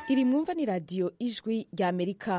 iri mwumva ni radiyo ijwi rya amerika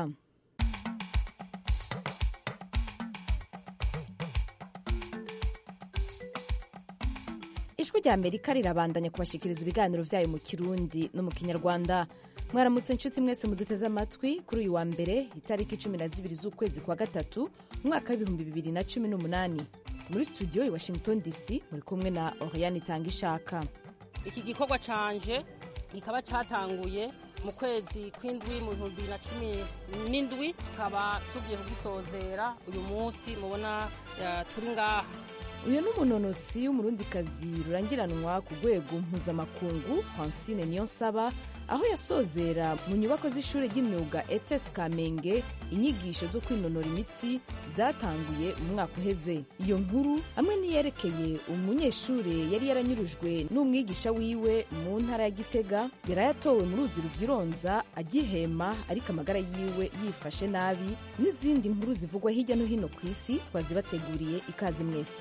ijwi rya amerika rirabandanya kubashikiriza ibiganiro vyayo mu kirundi no mu kinyarwanda mwaramutse inshuti mwese muduteze amatwi kuri uyu wa mbere itariki cumi na zibiri z'ukwezi kwa gatatu umwaka w'ibihumbi bibiri na cumi n'umunani muri studio i washington dc muri kumwe na oriane itanga ishaka iki gikorwa canje kikaba catanguye mu kwezi kw'indwi mu bihumbi bibiri na cumi n'indwi tukaba tugiye kugisozera uyu munsi mubona eh, turi ngaha uyu ni umunonotsi w'umurundikazi rurangiranwa ku rwego mpuzamakungu francine niyonsaba aho yasozera mu nyubako z'ishuri ry'imyuga etes kamenge inyigisho zo kwinonora imitsi zatanguye mu mwaka uheze iyo nkuru hamwe n'iyerekeye umunyeshuri yari yaranyurujwe n'umwigisha wiwe mu ntara ya gitega yarayatowe mu ruzi ruvyironza agihema ariko amagara yiwe yifashe nabi n'izindi nkuru zivugwa hirya no hino ku isi twazibateguriye ikaze mwese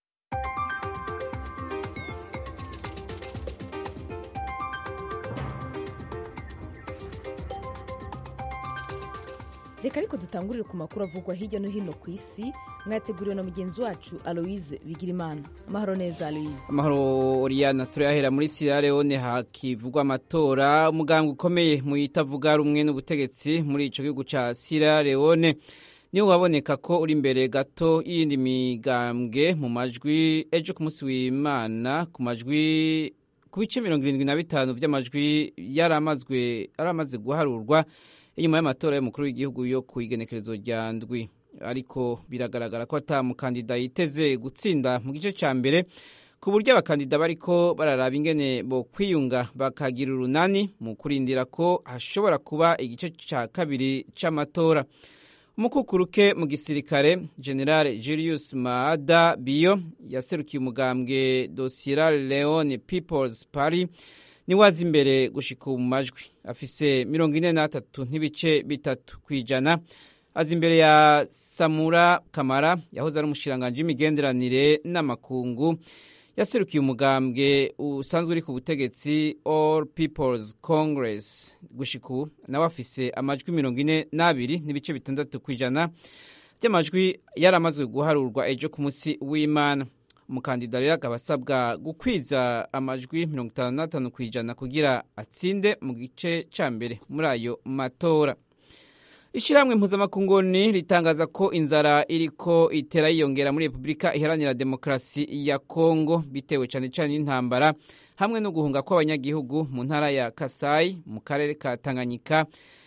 reka ariko dutangurire ku makuru avugwa hirya no hino ku isi mwateguriwe na mugenzi wacu aloise bigirimana amahoro neza aloise amahoro oriyana turayahera muri sierra leone hakivugwa amatora umuganga ukomeye mu itavuga rumwe n'ubutegetsi muri ico gihugu ca sierra leone niwo waboneka ko uri imbere gato y'iyindi migambwe mu majwi ejo ku munsi w'imana ku majwi ku bice mirongo irindwi na bitanu vy'amajwi yaramazwe yaramaze guharurwa inyuma y'amatora y'umukuru w'igihugu yo ku igenekerezo rya ndwi ariko biragaragara ko ata mukandida yiteze gutsinda mu gice cya mbere ku buryo abakandida bariko bararaba ingene bo kwiyunga bakagira urunani mu kurindira ko hashobora kuba igice cya kabiri c'amatora umukukuruke mu gisirikare general julius maada biyo yaserukiye umugambwe do sierra leone peoples party niwe aza imbere gushika mu majwi afise mirongo ine n'atatu n'ibice bitatu ku ijana aza imbere ya samura kamara yahoze ari umushiranganji w'imigenderanire n'amakungu yaserukiye umugambwe usanzwe uri ku butegetsi all peoples congress gushika ubu nawe afise amajwi mirongo ine n'abiri n'ibice bitandatu ku ijana by'amajwi yaramazwe guharurwa ejo ku munsi w'imana umukandida rero akaba asabwa gukwiza amajwi mirongo itanu n'atanu ku ijana kugira atsinde mu gice cya mbere muri ayo matora ishyirahamwe mpuzamakunguni ritangaza ko inzara iriko itera yiyongera muri repubulika iharanira demokarasi ya kongo bitewe cyane cyane n'intambara hamwe no guhunga kw'abanyagihugu mu ntara ya kasayi mu karere ka tanganyika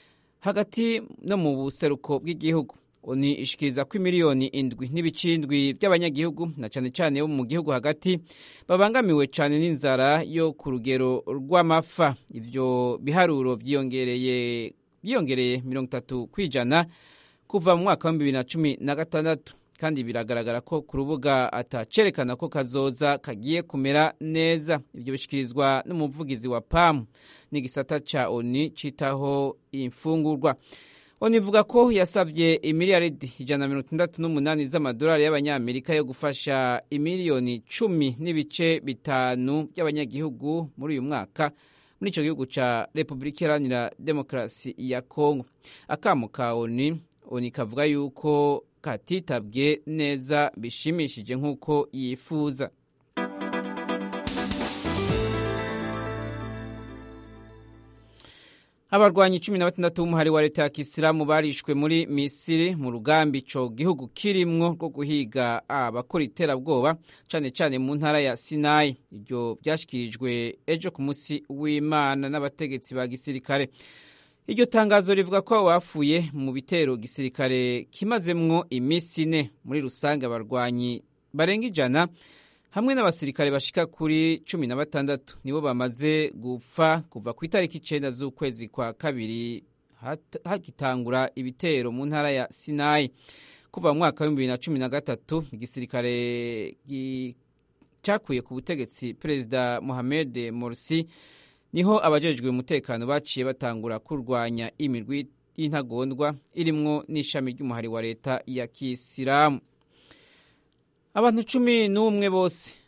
hagati no mu buseruko bw'igihugu ni ishikiriza ko imiliyoni indwi n'ibicindwi by'abanyagihugu na cyane cyane bo mu gihugu hagati babangamiwe cyane n'inzara yo ku rugero rw'amafa ivyo biharuro vyiyongereye byiyongereye mirongo itatu ku ijana kuva mu mwaka wa bibiri na cumi na gatandatu kandi biragaragara ko ku rubuga atacerekana ko kazoza kagiye kumera neza ibyo bishikirizwa n'umuvugizi wa pamu n'igisata ca oni citaho imfungurwa oni ivuga ko yasavye imiliyaridi ijana na mirongo itandatu n'umunani z'amadolari y'abanyamerika yo gufasha imiliyoni cumi n'ibice bitanu by'abanyagihugu muri uyu mwaka muri ico gihugu ca repubulika iharanira demokarasi ya kongo akamo ka oni oni kavuga yuko katitabwe neza bishimishije nk'uko yifuza abarwanyi cumi na batandatu b'umuhari wa leta ya kisilamu barishwe muri misiri mu rugambi ico gihugu kirimwo rwo guhiga abakora iterabwoba cane cane mu ntara ya sinayi ivyo vyashikirijwe ejo ku musi w'imana n'abategetsi ba gisirikare iryo tangazo rivuga ko bapfuye mu bitero gisirikare kimazemwo imisi ine muri rusange abarwanyi barenga ijana hamwe n'abasirikare bashika kuri cumi na batandatu nibo bamaze gupfa kuva ku itariki icenda z'ukwezi kwa kabiri hagitangura ibitero mu ntara ya sinayi kuva mu mwaka w'ibihumbi bibiri na cumi na gatatu igisirikare cakuye ku butegetsi perezida mohamed morsi niho abajejwe umutekano baciye batangura kurwanya imirwi y'intagondwa irimwo n'ishami ry'umuhari wa leta ya kisilamu abantu cumi n'umwe bose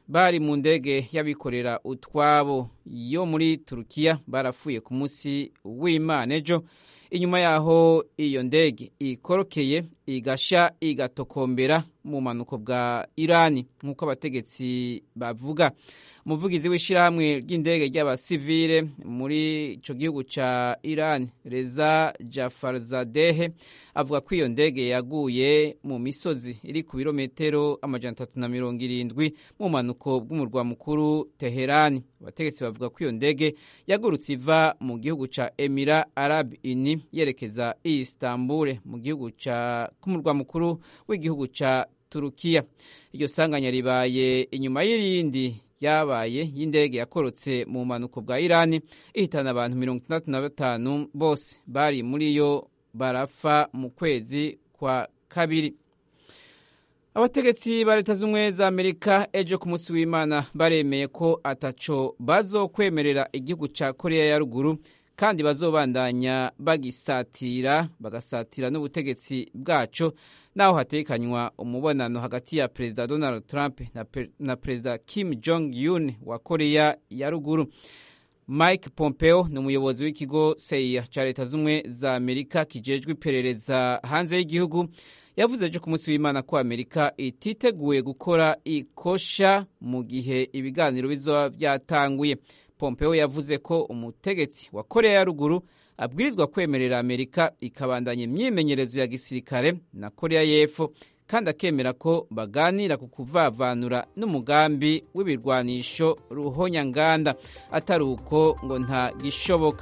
bari mu ndege y'abikorera utwabo yo muri turukiya barapfuye ku munsi w'imana ejo inyuma yaho iyo ndege ikorokeye igasha igatokombera mu manuko bwa irani nk'uko abategetsi bavuga umuvugizi w'ishyirahamwe ry'indege ry'abasivile muri icyo gihugu cya irani reza jafarzadehe avuga ko iyo ndege yaguye mu misozi iri ku birometero amajana atatu na mirongo irindwi mu manuko bw'umurwa mukuru teherani abategetsi bavuga ko iyo ndege yagurutse iva mu gihugu cya emira arab ini yerekeza i istanbul mu gihugu cya k'umurwa mukuru w'igihugu cya turukiya iryo sanganya ribaye inyuma y'irindi yabaye y'indege yakorotse mu mpanuko bwa irani ihitana abantu mirongo itandatu na batanu bose bari muri yo barapfa mu kwezi kwa kabiri abategetsi ba leta z'ubumwe za amerika ejo ku munsi w'imana baremeye ko ataco bazokwemerera igihugu cya korea ya ruguru kandi bazobandanya bagisatira bagasatira n'ubutegetsi bwaco naho hatekanywa umubonano hagati ya perezida donald trump na, na perezida kim jong un wa korea ya ruguru mike pompeo ni umuyobozi w'ikigo seya cya leta z'ubumwe za amerika kijejwe iperereza hanze y'igihugu yavuze ejo ku munsi w'imana ko amerika ititeguye gukora ikosha mu gihe ibiganiro bizoba byatanguye pompeo yavuze ko umutegetsi wa korea ya ruguru abwirizwa kwemerera amerika ikabandanya imyimenyerezo ya gisirikare na korea y'epfo kandi akemera ko baganira ku kuvavanura n'umugambi w'ibirwanisho ruhonyanganda atari uko ngo nta gishoboka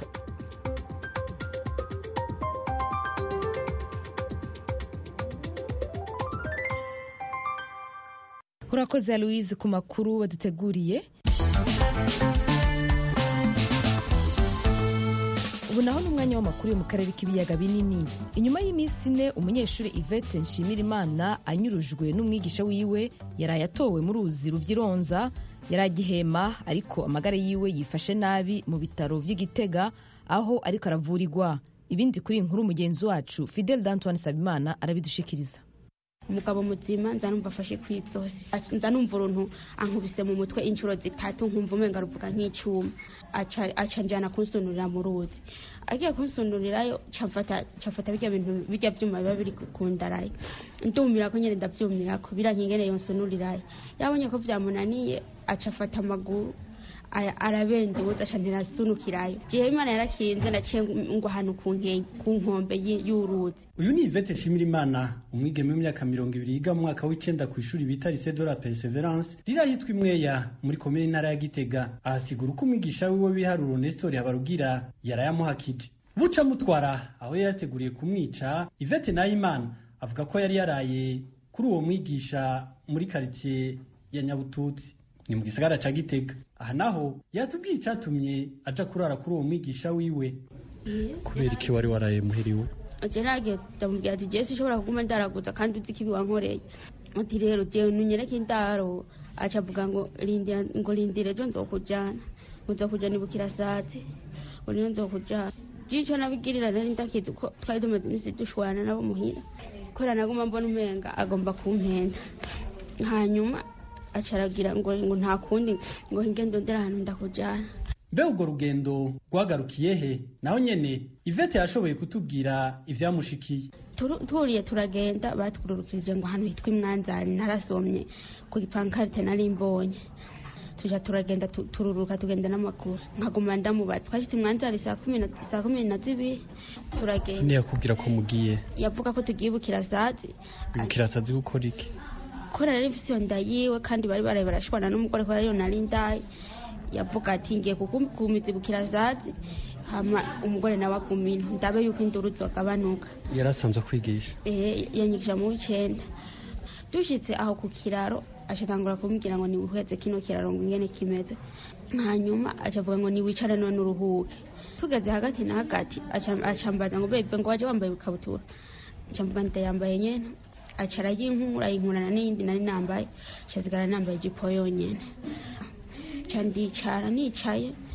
urakoze louise ku makuru waduteguriye ubu naho ni umwanya w'amakuru yo mu karere k'ibiyaga binini inyuma y'iminsi ine umunyeshuri ivete nshimirimana anyurujwe n'umwigisha wiwe yaraye atowe mu ruzi ruvyironza yari agihema ariko amagara yiwe yifashe nabi mu bitaro vy'igitega aho ariko aravurirwa ibindi kuri inkuru mugenzi wacu fidel d'antoine sabimana arabidushikiriza umugabo muzima nza numva afashe ku izosi nza numva uruntu ankubise mu mutwe inshuro zitatu nkumva umenga ruvuga nk'icyuma aca njyana kunsunurira mu ruzi agiye kunsunurirayo cafata birya bintu birya vyuma biba biri ku ndaraye ndumira ko nyene ndavyumira ko birankingene yonsunurirayo yabonye ko vyamunaniye aca afata amaguru arabenduza aca ntirasunukirayo jewe imana yarakinze naciye ngo ahantu ku nkombe y'uruzi uyu ni ivete nshimirimana umwigeme w'imyaka mirongo ibiri yiga mu mwaka w'icenda ku ishuri bita lycée de la perseverance rira yitwa imweya muri komine intara ya gitega ahasigura uko umwigisha wiwe w'ibiharuro nestori habarugira yarayamuhakije buca mutwara aho yari yateguriye kumwica ivete nayimana avuga ko yari yaraye kuri uwo mwigisha muri karitsiye ya nyabututsi ni mu gisagara ca gitega aha naho yatubwiye icyatumye aja kurara kuri uwo mwigisha wiwe kubera iki wari waraye muhiriwe je nagiye ndamubwira ati jewe sinshobora kuguma ndaraguza kandi uzi ko ibi wankoreye ati rero jewe nunyereke indaro aca avuga ngo rindira ngo rindire ejo nzokujana nzokujana ibukira sati ngo niyo nzokujana jico nabigirira nari ndakizi ko twari tumaze imisi dushwana nabo muhira kubera naguma mbona umenga agomba kumpenda hanyuma acaragira ngo ngo nta kundi ngo ingendo ndera ahantu ndakujana mbe urwo rugendo rwagarukiye he naho nyene ivete yashoboye kutubwira ivyamushikiye turiye turagenda batwururukirije ngo ahantu hitwa imwanzani narasomye ku gipankarite nari mbonye tuja turagenda tururuka tugenda n'amaguru nkaguma ndamubaza twashitse imwanzani saa kumi na zibiri turagenda ntiyakubwira ko mugiye yavuga ko tugiye bukirasazi bukirasazi gukora iki kubera rero ifise iyo nda yiwe kandi bari baraye barashwana n'umugore kubera ariyo nari ndaye yavuga ati ngiye kukumiza ibukirasazi hama umugore nawe agumina ndabe yuko induru zogabanuka yari asanzwe kwigisha eh yanyigisha mu w'icenda dushitse aho ku kiraro acatangura kumbwira ngo niwiheze kino kiraro ngo ingene kimeze hanyuma acavuga ngo niwicare none uruhuke tugeze hagati na hagati acambaza ngo bebe ngo waje wambaye ikabutura ncamvuga ndayambaye nyene acara yinkura yinkurana n'iyindi nari nambaye nshazigara nambaye ijipo yonyene ca ndicara nicaye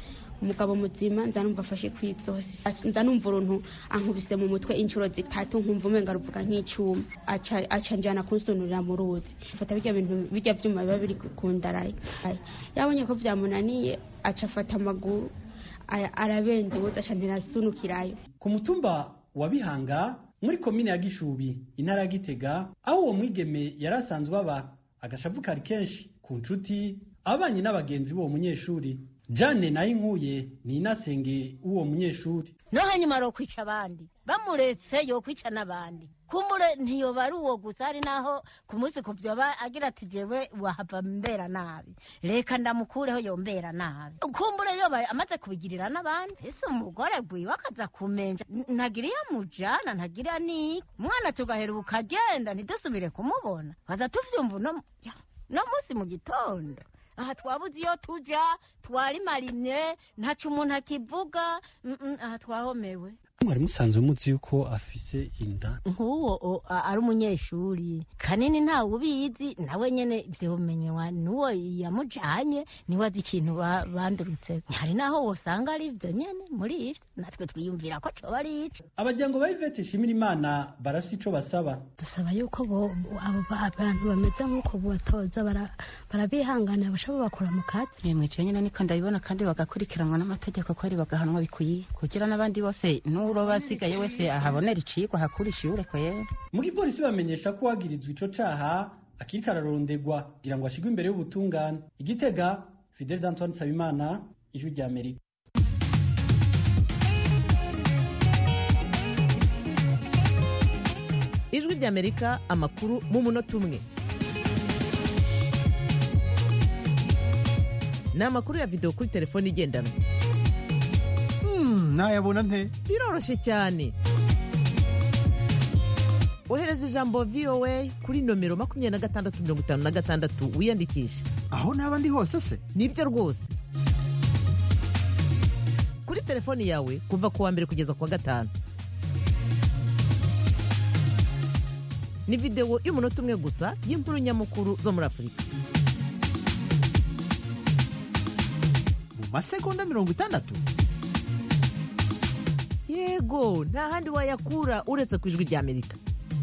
umugabo muzima nza numva afashe kw'izosi nza numva uruntu ankubise mu mutwe inshuro zitatu nkumva umenga ruvuga nk'icyuma aca aca njyana kunsunurira mu ruzi afata birya bintu birya byuma biba biri ku ndaraye yabonye ko byamunaniye aca afata amaguru aya- arabendebuza aca ntirasunukirayo ku mutumba wa bihanga muri komine ya gishubi intara ya gitega aho uwo mwigeme yari asanzwe aba agashavu kari kenshi ku nshuti abanye n'abagenzi b'uwo munyeshuri jane nayo inkuye ni inasenge w'uwo munyeshuri no hanyuma arokwica abandi bamuretse yokwica n'abandi kumbure ntiyoba ari uwo gusa hari naho ku munsi ku vyoba agira ati jewe wahava mbera nabi reka ndamukureho yombera nabi kumbure yoba amaze kubigirira n'abandi ese umugore gwiwe akaza kumenja N- ntagira iyo amujana ntagira n'iki umwana tugaheruka agenda ntidusubire kumubona baza tuvyumva uno ya, no munsi mu gitondo aha twabuze iyo tuja twarimarimye ntaco umuntu akivuga mm, mm, aha twahomewe mwari musanzwe muzi yuko afise inda nk'uwo o- a- ari umunyeshuri kanini ntawe ubizi nawe nyene vyomenywa n'uwo yamujanye niwe azi ikintu ba- bandurutse hari naho wosanga ari ivyo nyene muri ivyo natwe twiyumvira ko coba ari ico abajyango ba ivete shimira imana barafise ico basaba dusaba yuko bo abo ba- abantu bameze nk'uko batoza bara- barabihanganira bashobora bakora mu kazi mwicaye nyine niko ndabibona kandi bagakurikiranwa n'amategeko ko ari bagahanwa bikwiye kugira n'abandi bose n'uroba asigaye wese ahabonera icigwa hakura ishure kwera mu gipolisi bamenyesha ko uwagirizwa ico caha akiriko ararondegwa kugira ngo ashigwe imbere y'ubutungane igitega fidel d'antoine nsabimana ijwi rya amerika ijwi ry'amerika amakuru mu munota umwe ni amakuru ya videwo kuri telefone igendanwa nayabona nte biroroshye cyane ohereza ijambo voa kuri nomero makumyabiri na gatandatu mirongo itanu na gatandatu wiyandikishe aho naba ndi hose se nibyo rwose kuri telefoni yawe kuva ku wa mbere kugeza ku wa gatanu ni videwo y'umunota umwe gusa y'inkuru nyamukuru zo muri afurika mu masegonda mirongo itandatu yego nta handi wayakura uretse ku ijwi ry'amerika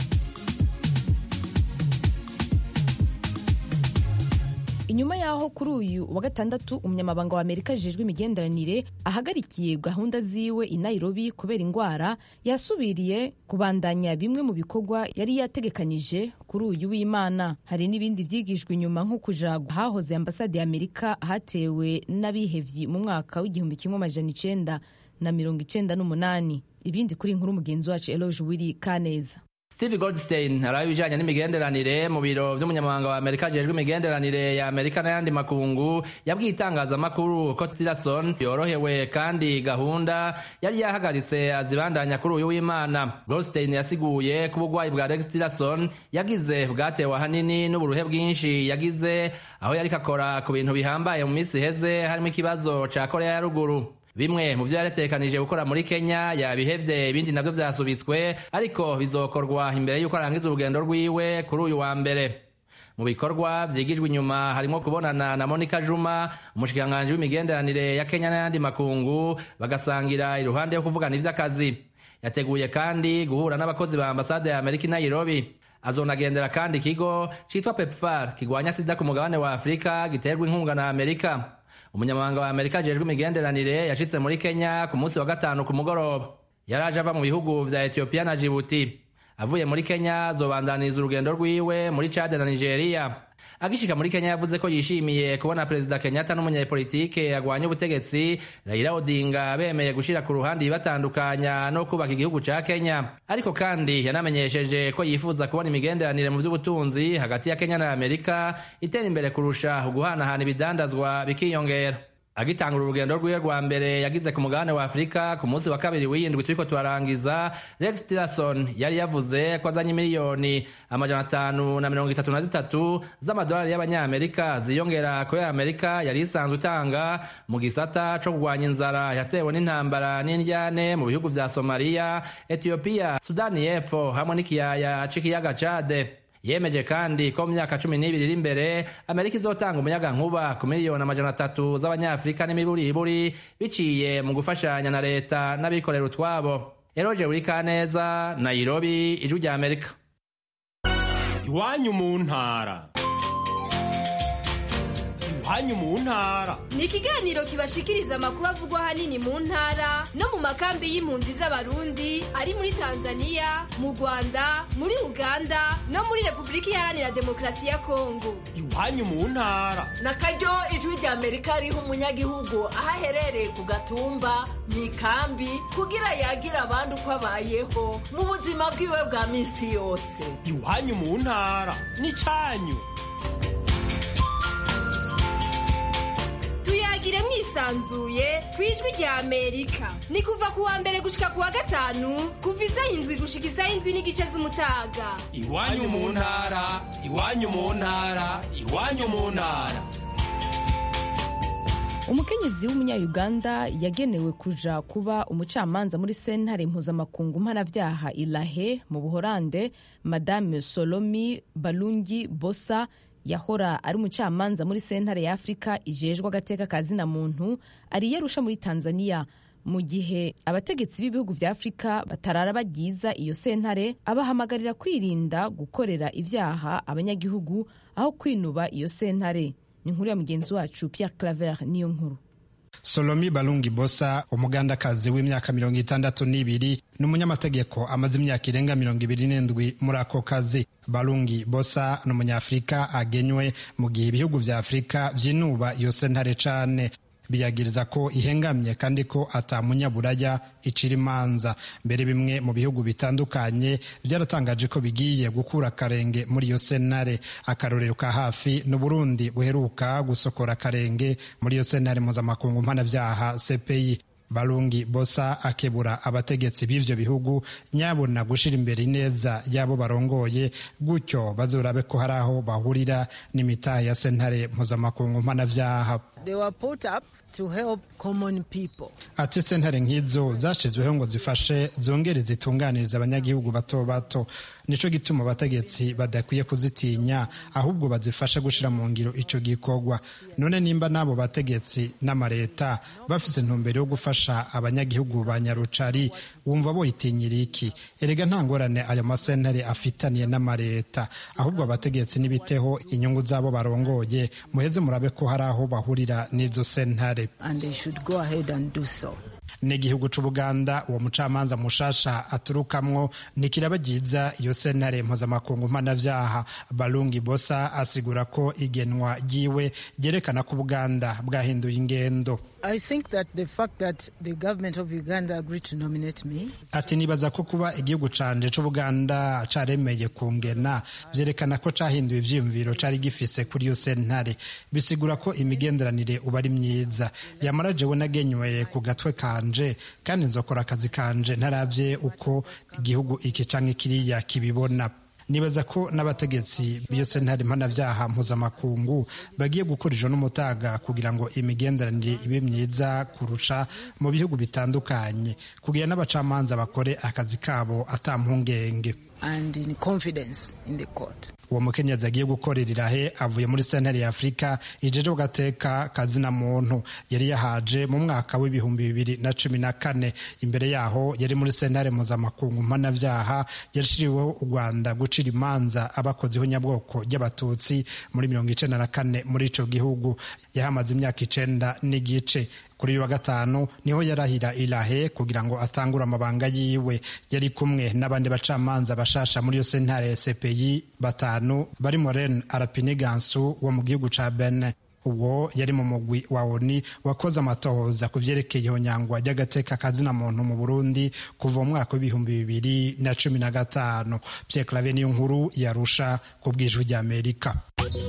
inyuma y'aho kuri uyu wa gatandatu umunyamabanga wa amerika ajejwe imigenderanire ahagarikiye gahunda ziwe i nairobi kubera indwara yasubiriye kubandanya bimwe mu bikorwa yari yategekanyije kuri uyu w'imana hari n'ibindi byigijwe inyuma nko kuja hahoze ambasade ya amerika hatewe n'abihevyi mu mwaka w'igihumbi kimwe amajana icenda na mirongo icenda n'umunani ibindi kuri inkuru mugenzi wacu eloge wiri kaneza Steve Goldstein araho ibijanye n'imigenderanire mu biro vy'umunyamabanga wa Amerika ajejwe imigenderanire ya Amerika n'ayandi makungu yabwiye itangazamakuru ko Tillerson yorohewe kandi gahunda yari yahagaritse azibandanya kuri uyu w'Imana. Goldstein yasiguye ko ubugwayi bwa Rex Tillerson yagize bwatewe ahanini n'uburuhe bwinshi yagize aho yariko akora ku bintu bihambaye mu minsi iheze harimo ikibazo ca Korea ya ruguru bimwe mu vyo yaretekanije gukora muri Kenya yabihevye ibindi navyo vyasubitswe ariko bizokorwa imbere y'uko arangiza urugendo rwiwe kuri uyu wa mbere mu bikorwa vyigijwe inyuma harimo kubonana na Monica Juma umushikiranganji w'imigenderanire ya Kenya n'ayandi makungu bagasangira iruhande yo kuvugana ivy'akazi yateguye kandi guhura n'abakozi ba ambasade ya Amerika i Nairobi azonagendera kandi ikigo citwa PEPFAR kigwanya sida ku mugabane wa Afurika giterwa inkunga na Amerika umunyamabanga wa amerika ajejwe imigenderanire yashitse muri kenya ku munsi wa gatanu ku mugoroba yari aje ava mu bihugu vya etiyopiya na jibuti avuye muri kenya azobandaniriza urugendo rwiwe muri cade na nigeria agishika muri kenya yavuze ko yishimiye kubona perezida kenyatta n'umunyepolitike agwanya ubutegetsi raila odinga bemeye gushira ku ruhande ibibatandukanya no kubaka igihugu ca kenya ariko kandi yanamenyesheje ko yifuza kubona imigenderanire mu vy'ubutunzi hagati ya kenya na amerika itera imbere kurusha uguhanahana ibidandazwa bikiyongera agitangura urugendo rwiwe rwa mbere yagize ku mugabane wa afurika ku munsi wa kabiri w'iyindwi turiko turarangiza rex tillerson yari yavuze ko azanye miliyoni amajana atanu na mirongo itatu na zitatu z'amadolari y'abanyamerika ziyongera ku yo amerika yari isanzwe itanga mu gisata co kurwanya inzara yatewe n'intambara n'indyane mu bihugu vya somaliya etiyopiya sudani y'epfo hamwe n'ikiyaya c'ikiyaga cade yemeje kandi ko mu myaka cumi n'ibiri iri imbere amerika izotanga umuyaga nkuba ku miliyoni amajana atatu z'abanyafurika n'imiburiburi biciye mu gufashanya na leta n'abikorera utwabo eroje buri kaneza nairobi ijwi rya amerika iwanyu mu ntara iwanyu mu ntara ni ikiganiro kibashikiriza amakuru avugwa ahanini mu ntara no mu makambi y'impunzi z'abarundi ari muri tanzania mu rwanda muri uganda no muri repubulika iharanira demokarasi ya kongo iwanyu mu ntara na karyo ijwi rya amerika riha umunyagihugu aho aherereye ku gatumba mu ikambi kugira yagira abandi uko abayeho mu buzima bwiwe bwa minsi yose iwanyu mu ntara n'icyanyu tuyagire mwisanzuye ku ijwi rya amerika ni kuva ku wa mbere gushika ku wa gatanu kuva isaha indwi gushika isaha indwi n'igice z'umutaga iwanyu mu ntara iwanyu mu ntara iwanyu mu ntara umukenyezi w'umunyayuganda yagenewe kuja kuba umucamanza muri sentare mpuzamakungu mpanavyaha ilahe mu buhorande madame solomi balungi bosa yahora ari umucamanza muri sentare ya afurika ijejwe agateka ka zina muntu ari yarusha muri tanzania mu gihe abategetsi b'ibihugu vya afurika batarara bagiza iyo sentare abahamagarira kwirinda gukorera ivyaha abanyagihugu aho kwinuba iyo sentare ni inkuru ya mugenzi wacu Pierre Claver niyo nkuru Solomi Balungi Bosa umugandakazi w'imyaka mirongo itandatu n'ibiri n'umunyamategeko amaze imyaka irenga mirongo ibiri n'indwi muri ako kazi Balungi Bosa ni umunyafurika agenywe mu gihe ibihugu vya afurika vyinuba iyo sentare cane biyagiriza ko ihengamye kandi ko atamunyaburaya icira imanza mbere bimwe mu bihugu bitandukanye byaratangaje ko bigiye gukura akarenge muri iyo sentare akarorero ka hafi n'uburundi buheruka gusokora akarenge muri iyo sentare mpuzamakungu mpanavyaha cpi Balungi Bosa akebura abategetsi b'ivyo bihugu nyabona gushira imbere ineza y'abo barongoye gutyo bazorabe ko hari aho bahurira n'imitahe ya sentare mpuzamakungu mpanavyaha They were put up to help common people. ati sentare nk'izo zashizweho ngo zifashe zongere zitunganiriza abanyagihugu bato bato nico gituma abategetsi badakwiye kuzitinya ahubwo bazifashe gushira mu ngiro ico gikorwa none nimba n'abo bategetsi n'amareta bafise intumbero yo gufasha abanyagihugu ba nyarucari wumva boyitinyira iki erega nta ngorane ayo masentare afitaniye n'amareta ahubwo abategetsi n'ibiteho inyungu z'abo barongoye muheze murabe ko hari aho bahurira n'izo sentare And they should go ahead and do so. n'igihugu c'ubuganda uwo mucamanza mushasha aturukamwo nikirabagiza iyo sentare mpuzamakungu mpanavyaha balungi bosa asigura ko igenwa ryiwe ryerekana ko ubuganda bwahinduye ingendo I think that the fact that the government of Uganda agreed to nominate me ati nibaza ko kuba igihugu canje c'ubuganda caremeye kungena vyerekana ko cahinduye ivyiyumviro cari gifise kuri iyo sentare bisigura ko imigenderanire uba ari myiza yamara jewe nagenywe ku gatwe kanje kandi nzokora akazi kanje ntaravye uko igihugu iki canke kiriya kibibona nibaza ko n'abategetsi b'iyo sentare mpanavyaha mpuzamakungu bagiye gukora ijo n'umutaga kugira ngo imigenderanire ibe myiza kurusha mu bihugu bitandukanye kugira n'abacamanza bakore akazi kabo ata mpungenge and in confidence in the court. uwo mukenyezi agiye gukorera irahe avuye muri sentare ya afurika ijeje gateka kazina muntu yari yahaje mu mwaka w'ibihumbi bibiri na cumi na kane imbere yaho yari muri sentare mpuzamakungu mpanavyaha yashiriweho u rwanda gucira imanza abakoziho nyabwoko ry'abatutsi muri mirongo icenda na kane muri ico gihugu yahamaze imyaka icenda n'igice kuri uyu wa gatanu niho yarahira irahe kugira ngo atangure amabanga yiwe yari kumwe n'abandi bacamanza bashasha muri iyo sentare ya cpi batanu barimo ren arapinigansu wo mu gihugu ca bene uwo yari mu mugwi wa oni wakoze amatohoza ku vyerekeye ihonyangwa ry'agateka kazina muntu mu burundi kuva mu mwaka w'ibihumbi bibiri na cumi na gatanu pierre clave niyo nkuru yarusha ku bwijwi ry'amerika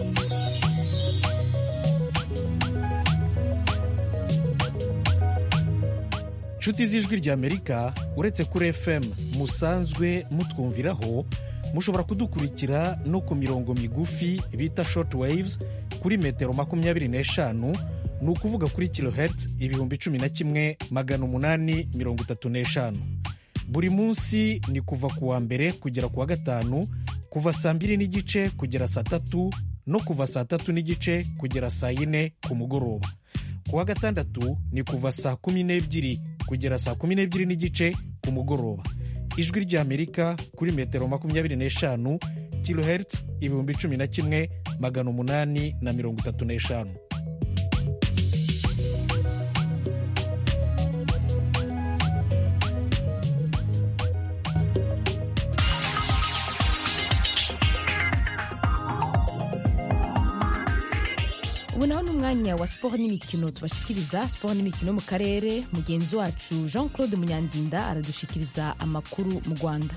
nshuti z'ijwi ry'amerika uretse kuri fm musanzwe mutwumviraho mushobora kudukurikira no ku mirongo migufi bita short waves kuri metero makumyabiri n'eshanu ni ukuvuga kuri kilohertz ibihumbi cumi na kimwe magana umunani mirongo itatu n'eshanu buri munsi ni kuva ku wa mbere kugera ku wa gatanu kuva saa mbiri n'igice kugera saa tatu no kuva saa tatu n'igice kugera saa yine ku mugoroba ku wa gatandatu ni kuva saa kumi n'ebyiri kugera saa kumi n'ebyiri n'igice ku mugoroba ijwi ry'amerika kuri metero makumyabiri n'eshanu kilohertz ibihumbi cumi na kimwe magana umunani na mirongo itatu n'eshanu ubu naho ni umwanya wa siporo n'imikino tubashikiriza siporo n'imikino mu karere mugenzi wacu jean claude munyandinda aradushikiriza amakuru mu rwanda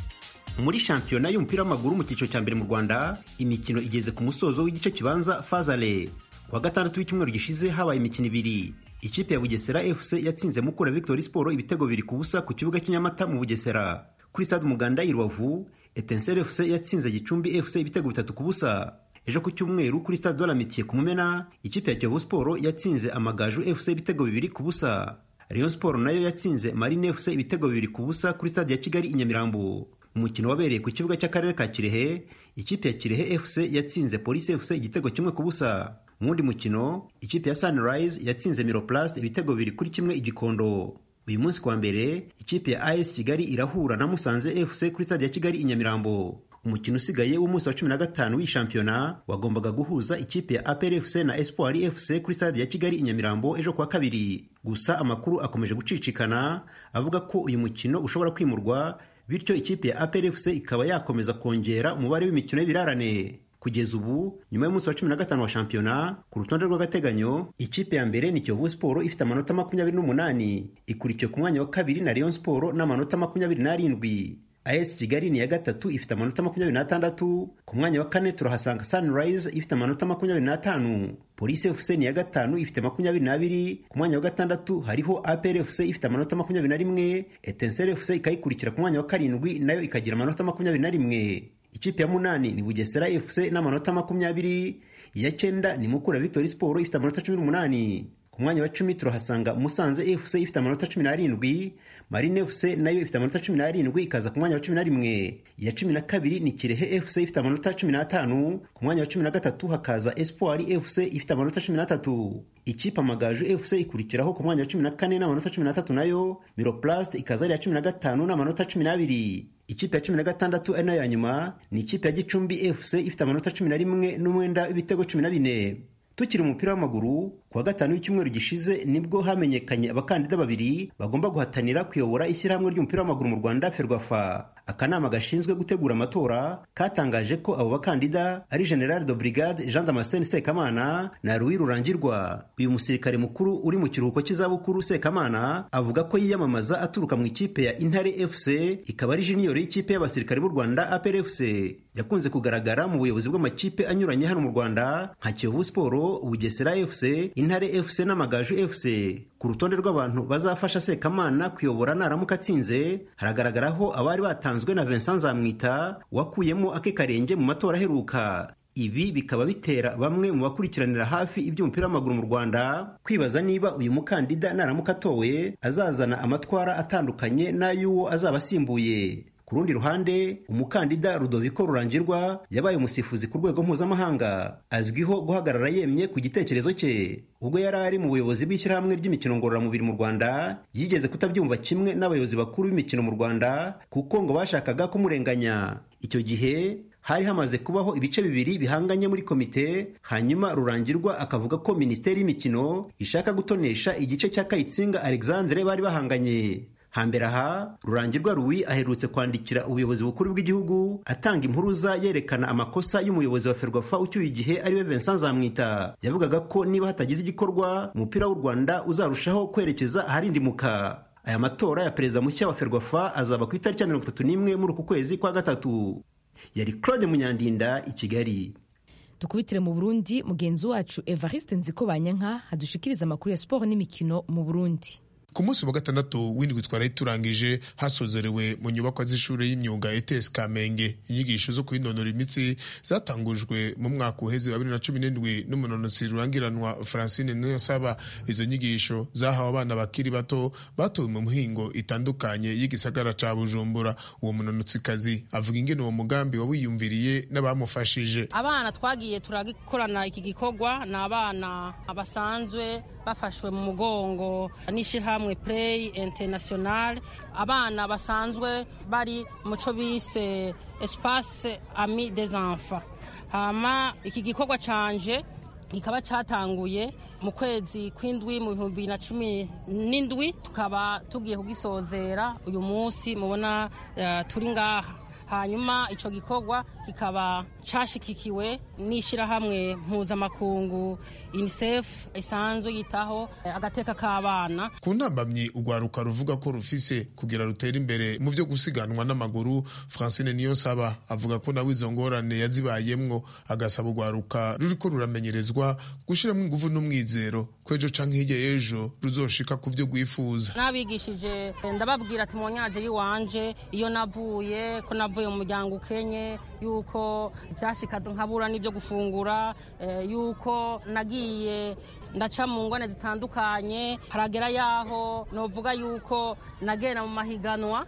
muri shampiyona y'umupira w'amaguru mu cyiciro cya mbere mu rwanda imikino igeze ku musozo w'igice kibanza fazale ku wa gatandatu w'icyumweru gishize habaye imikino ibiri ikipe ya bugesera fc yatsinze mukura victory sport ibitego bibiri ku busa ku kibuga cy'inyamata mu bugesera kuri stade umuganda i rubavu etenseri fc yatsinze gicumbi fc ibitego bitatu ku busa ejo ku cyumweru kuri stade de la mitiye ku mumena ikipe ya kiyovu sport yatsinze amagaju fc ibitego bibiri ku busa rayon sport nayo yatsinze marine fc ibitego bibiri ku busa kuri stade ya kigali i nyamirambo umukino wabereye ku kibuga cy'akarere ka kirehe ikipe ya kirehe fc yatsinze polisi fc igitego kimwe ku busa mu wundi mukino ikipe ya sunrise yatsinze miroplast ibitego bibiri kuri kimwe igikondo uyu munsi kuwa mbere ikipe ya as kigali irahura na musanze fc kuri stade ya kigali i nyamirambo umukino usigaye w'umunsi wa cumi na gatanu w'iyi shampiyona wagombaga guhuza ikipe ya apr fc na espoir fc kuri stade ya kigali i nyamirambo ejo kuwa kabiri gusa amakuru akomeje gucicikana avuga ko uyu mukino ushobora kwimurwa bityo ikipe ya apr fc ikaba yakomeza kongera umubare w'imikino y'ibirarane kugeza ubu nyuma y'umunsi wa cumi na gatanu wa shampiyona ku rutonde rw'agateganyo ikipe ya mbere ni kiyovu siporo ifite amanota makumyabiri n'umunani ikurikiwe ku mwanya wa kabiri na rayon siporo n'amanota makumyabiri n'arindwi as kigali ni iya gatatu ifite amanota makumyabiri n'atandatu ku mwanya wa kane turahasanga sunrise ifite amanota makumyabiri n'atanu polisi fc ni iya gatanu ifite makumyabiri n'abiri ku mwanya wa gatandatu hariho apr fc ifite amanota makumyabiri na rimwe etenseri fc ikayikurikira ku mwanya wa karindwi nayo ikagira amanota makumyabiri na rimwe ikipe ya munani ni bugesera fc n'amanota makumyabiri iya cyenda ni mukura victory sport ifite amanota cumi n'umunani ku mwanya wa cumi turahasanga musanze fc ifite amanota cumi n'arindwi marine fc nayo ifite amanota cumi n'arindwi ikaza ku mwanya wa cumi na rimwe iya cumi na kabiri ni kirehe fc ifite amanota cumi n'atanu ku mwanya wa cumi na gatatu hakaza espoir fc ifite amanota cumi n'atatu ikipe amagaju fc ikurikiraho ku mwanya wa cumi na kane n'amanota cumi n'atatu nayo miroplast ikaza ari iya cumi na gatanu n'amanota cumi n'abiri ikipe ya cumi na gatandatu ari nayo ya nyuma ni ikipe ya gicumbi fc ifite amanota cumi na rimwe n'umwenda w'ibitego cumi na bine tukiri umupira w'amaguru ku wa gatanu w'icyumweru gishize nibwo hamenyekanye abakandida babiri bagomba guhatanira kuyobora ishyirahamwe ry'umupira w'amaguru mu rwanda ferwafa akanama gashinzwe gutegura amatora katangaje ko abo bakandida ari general de brigade jean damascene sekamana na louis rurangirwa uyu musirikare mukuru uri mu kiruhuko cy'izabukuru sekamana avuga ko yiyamamaza aturuka mu ikipe ya intare fc ikaba ari junior y'ikipe y'abasirikare b'u rwanda apr fc yakunze kugaragara mu buyobozi bw'amakipe anyuranye hano mu rwanda nka kiyovu siporo bugesera fc intare fc n'amagaju fc ku rutonde rw'abantu bazafasha sekamana kuyobora naramuka atsinze haragaragaraho abari batanzwe na vincent nzamwita wakuyemo ake karenge mu matora aheruka ibi bikaba bitera bamwe mu bakurikiranira hafi iby'umupira w'amaguru mu rwanda kwibaza niba uyu mukandida naramuka atowe azazana amatwara atandukanye n'ay'uwo azaba asimbuye ku rundi ruhande umukandida rudoviko rurangirwa yabaye umusifuzi ku rwego mpuzamahanga azwiho guhagarara yemye ku gitekerezo cye ubwo yari ari mu buyobozi bw'ishyirahamwe ry'imikino ngororamubiri mu rwanda yigeze kutabyumva kimwe n'abayobozi bakuru b'imikino mu rwanda kuko ngo bashakaga kumurenganya icyo gihe hari hamaze kubaho ibice bibiri bihanganye muri komite hanyuma rurangirwa akavuga ko minisiteri y'imikino ishaka gutonesha igice cya kayitsinga alexandre bari bahanganye hambere aha rurangirwa ruwi aherutse kwandikira ubuyobozi bukuru bw'igihugu atanga impuruza yerekana amakosa y'umuyobozi wa ferwafa ucyuye igihe ariwe vincent nzamwita yavugaga ko niba hatagize igikorwa umupira w'u rwanda uzarushaho kwerekeza aharindimuka aya matora ya perezida mushya wa ferwafa azaba ku itariki ya mirongo itatu n'imwe muri uku kwezi kwa gatatu yari claude munyandinda i kigali dukubitire mu burundi mugenzi wacu evariste nziko banyanka hadushikiriza amakuru ya siporo n'imikino mu burundi ku munsi wa gatandatu w'indwi twari turangije hasozerewe mu nyubakwa z'ishuri y'imyuga ETS Kamenge inyigisho zo kwinonora imitsi zatangujwe mu mwaka uheze wa bibiri na cumi n'indwi n'umunonotsi rurangiranwa Francine Niyonsaba izo nyigisho zahawe abana bakiri bato batowe mu mihingo itandukanye y'igisagara ca Bujumbura uwo munonotsikazi avuga ingene uwo mugambi wawiyumviriye n'abamufashije abana twagiye turagikorana iki gikorwa ni abana basanzwe bafashwe mu mugongo n'ishyirahamwe play international abana basanzwe bari mu cyo bise espace ami des enfants hama iki gikorwa canje kikaba cyatanguye mu kwezi kw'indwi mu bihumbi bibiri na cumi n'indwi tukaba tugiye kugisozera uyu munsi mubona uh, turi ngaha hanyuma icyo gikorwa kikaba cyashyigikiwe n'ishyirahamwe mpuzamakungu unicef isanzwe yitaho agateka k'abana ku ntambamyi urwaruka ruvuga ko rufise kugira rutere imbere mu byo gusiganwa n'amaguru francine niyonsaba avuga ko nawe izo ngorane yazibayemwo agasaba urwaruka ruriko ruramenyerezwa gushyiramo ingufu n'umwizero ko ejo canke hirya y'ejo ruzoshika ku byo rwifuza n'abigishije ndababwira ati monyaje y'iwanje iyo navuye ko navuye mu muryango ukenye yuko byashika nkabura n'ibyo gufungura yuko nagiye ndaca mu ngone zitandukanye haragera yaho novuga yuko nagenda mu mahiganwa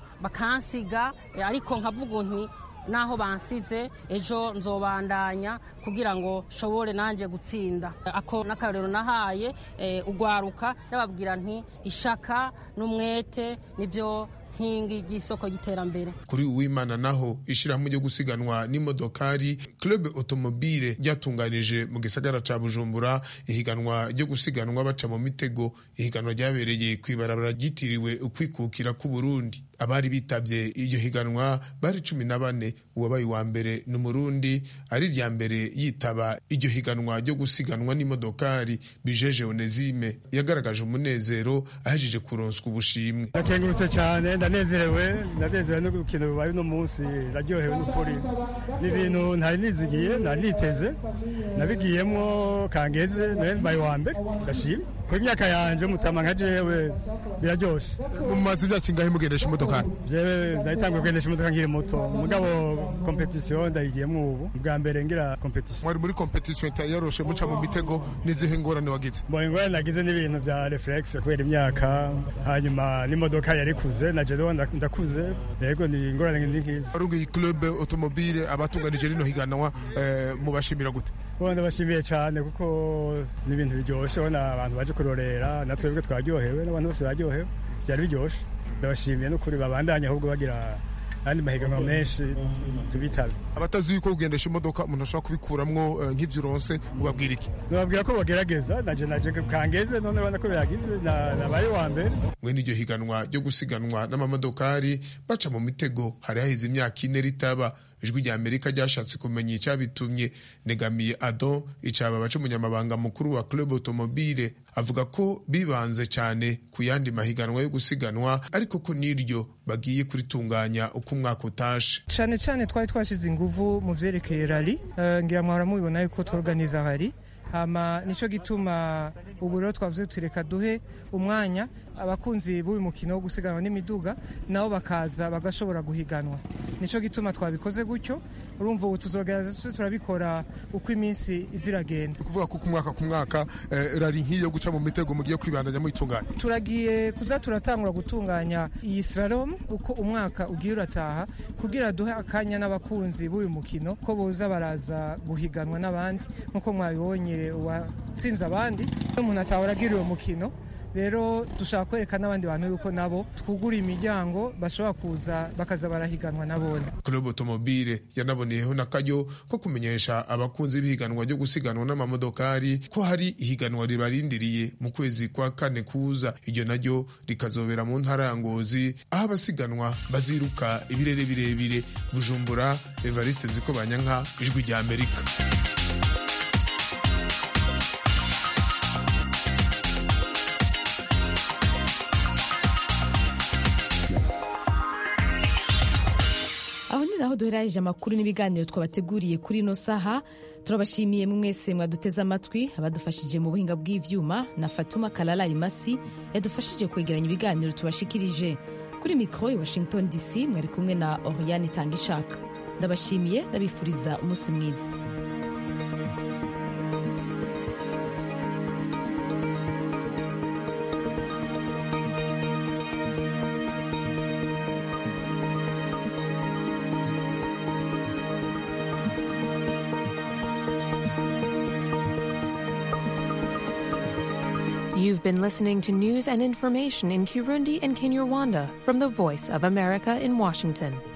bakansiga ariko nkavuga nti naho bansize ejo nzobandanya kugira ngo nshobore nanjye gutsinda ako n'akarorero nahaye ugwaruka yababwira nti ishaka n'umwete nibyo nkingi y'isoko y'iterambere kuri uwimana naho ishyirahamwe ryo gusiganwa n'imodokari club automobile ryatunganije mu gisagara ca bujumbura ihiganwa ryo gusiganwa baca mu mitego ihiganwa ryabereye ku ibarabara ryitiriwe ukwikukira k'uburundi abari bitabye iryo higanwa bari cumi na bane uwabaye uwa mbere ni umurundi ari irya mbere yitaba iryo higanwa ryo gusiganwa n'imodokari bijeje onezime yagaragaje umunezero ahejeje kuronswa ubushimwe ndakengurutse cyane ndanezerewe ndanezerewe n'urukino rubaye uno munsi ndaryohewe n'ukuri ni ibintu ntari nizigiye ntari niteze nabigiyemo kangeze nawe mbaye uwa mbere ndashima ku imyaka yanje mutama nka jewe biraryoshe mumaze imyaka ingahe mugendesha imodoka jewe ndayitanguye kugendesha imodoka nkiri muto mugabo kompetisiyo ndayigiyemo ubu bwa mbere ngira kompetisiyo mwari muri kompetisiyo yaroshe muca mu mitego n'izihe ngorane wagize mbo ingorane nagize n'ibintu bya reflex kubera imyaka hanyuma n'imodoka yarikuze na jewe ndakuze yego ni ingorane ndi nkiza arungi club automobile abatunganije rino higanwa mubashimira gute ndabashimiye cyane kuko ni ibintu biryoshye ubona abantu baje kurorera na twebwe twaryohewe n'abantu bose baryohewe byari biryoshye ndabashimiye n'ukuri babandanye ahubwo bagira andi mahiganwa menshi tubitabe abatazi yuko kugendesha imodoka umuntu ashobora kubikuramwo nk'ibyo uronse ubabwira iki nababwira ko bagerageza naje naje kangeze none urabona ko biragize nabaye wa mbere mwe n'iryo higanwa ryo gusiganwa n'amamodokari baca mu mitego hari haheze imyaka ine ritaba ijwi rya amerika ryashatse kumenya icyabitumye negamiye adon icaba baca umunyamabanga mukuru wa club automobile avuga ko bibanze cyane ku yandi mahiganwa yo gusiganwa ariko ko n'iryo bagiye kuritunganya uko umwaka utashe cyane cyane twari twashyize ingufu mu byerekeye rari ngira mwara mubibona yuko tworganiza rari hama nico gituma ubu rero twavuze tureka duhe umwanya abakunzi b'uyu mukino wo gusiganwa n'imiduga nabo bakaza bagashobora guhiganwa nico gituma twabikoze gutyo urumva ubu tuzogerageza turabikora uko iminsi iziragenda kuvuga ko ku mwaka ku mwaka rari nk'iyo guca mu mitego mugiye kwibandanya muyitunganya turagiye kuza turatangura gutunganya iyi slalom uko umwaka ugiye urataha kugira duhe akanya n'abakunzi b'uyu mukino ko boza baraza guhiganwa n'abandi nk'uko mwabibonye uwatsinze abandi n'umuntu atahora agira uwo mukino rero dushaka kwereka n'abandi bantu yuko nabo twugura imiryango bashobora kuza bakaza barahiganwa nabone club automobile yanaboneyeho n'akaryo ko kumenyesha abakunzi b'ihiganwa ryo gusiganwa n'amamodokari ko hari ihiganwa ribarindiriye mu kwezi kwa kane kuza iryo naryo rikazobera mu ntara ya ngozi aho abasiganwa baziruka ibirere birebire bujumbura evariste nziko banyanka ijwi rya amerika aho ni naho duhereranyije amakuru n'ibiganiro twabateguriye kuri ino saha turabashimiye mwese mwaduteze amatwi abadufashije mu buhinga bw'ivyuma na fatuma kalala imasi yadufashije kwegeranya ibiganiro tubashikirije kuri mikoro i washington dc mwari kumwe na oriane itanga ishaka ndabashimiye ndabifuriza umunsi mwiza You've been listening to news and information in Kirundi and Kinyarwanda from the Voice of America in Washington.